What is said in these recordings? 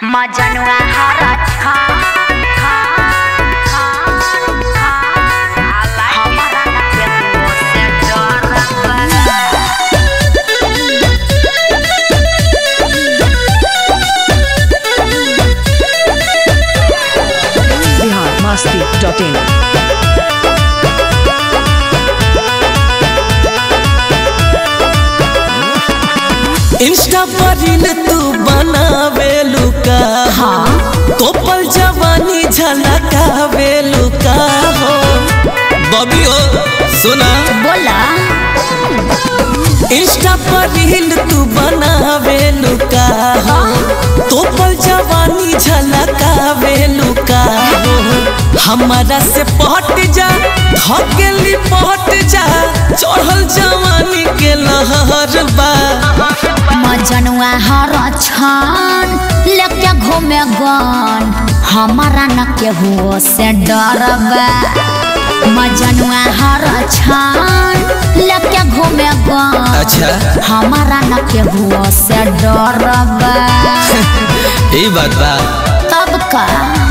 मजनुआ हरा छान छान छान छान हमारा न केहू से डरबा Bihar Masti dot in insta पर रील तू बनावे लुका हाँ कोपल जवानी झलकावे लुका हो बबी हो सुना बोला इंस्टा पर रील तू बनावे लुका हो कोपल जवानी झलकावे लुका हो हमारा से पहट जा धकेली पहट जा चढ़ल जवानी के लहर बा मजनुआ हरा छान लेके घूमे गन हमारा न केहू से डरबा मजनुआ हरा छान लेके घूमे गन अच्छा हमारा न केहू से डरबा यही बात बा तब का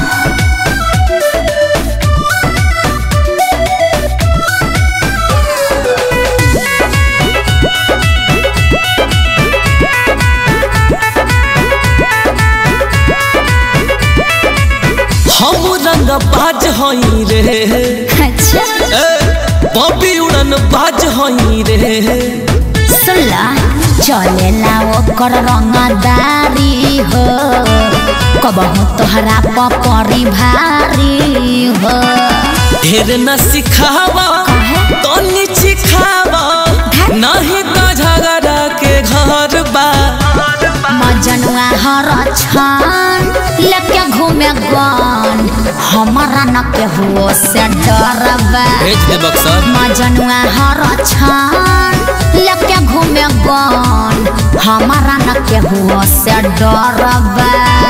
हम रंग बाज हई रे अच्छा ए, बॉबी उड़न बाज हई रे सुनला चलेला ओकर रंगदारी हो कबहू तोहरा पपरी भारी हो ढेर न सिखावा तनी सिखावा नहीं तो झगड़ा के घर बा मजनुआ हर छान लेके घूमे गन हमारा न केहू से डरबा भेज दे बक्सर मजनुआ हर छान लेके घूमे गन हमारा न केहू से डरबा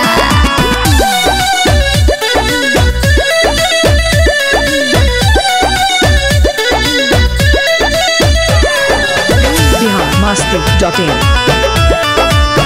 बिहार मस्ती डॉट इन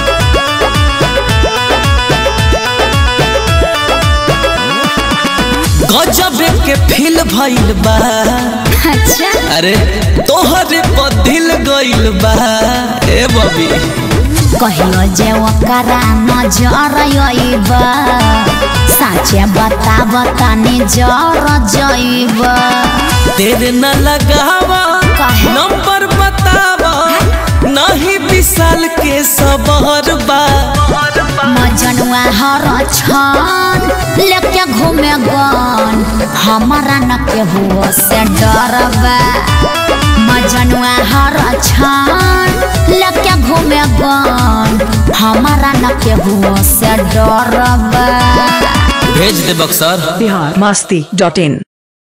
गजब के फील भइल बा अच्छा अरे तोहरे पर दिल गइल बा ए बबी कहियो जे ओकरा नजर अइब साचे बता बताने जर जइब तेरे न लगावा काहे? नंबर बतावा नहीं विशाल के सबर बा मजनुआ हर छन लेके घूमे गन हमारा न केहू से डरबा मजनुआ हर छन लेके घूमे गन हमारा न केहू से डरबा भेज दे बक्सर बिहार मस्ती डॉट इन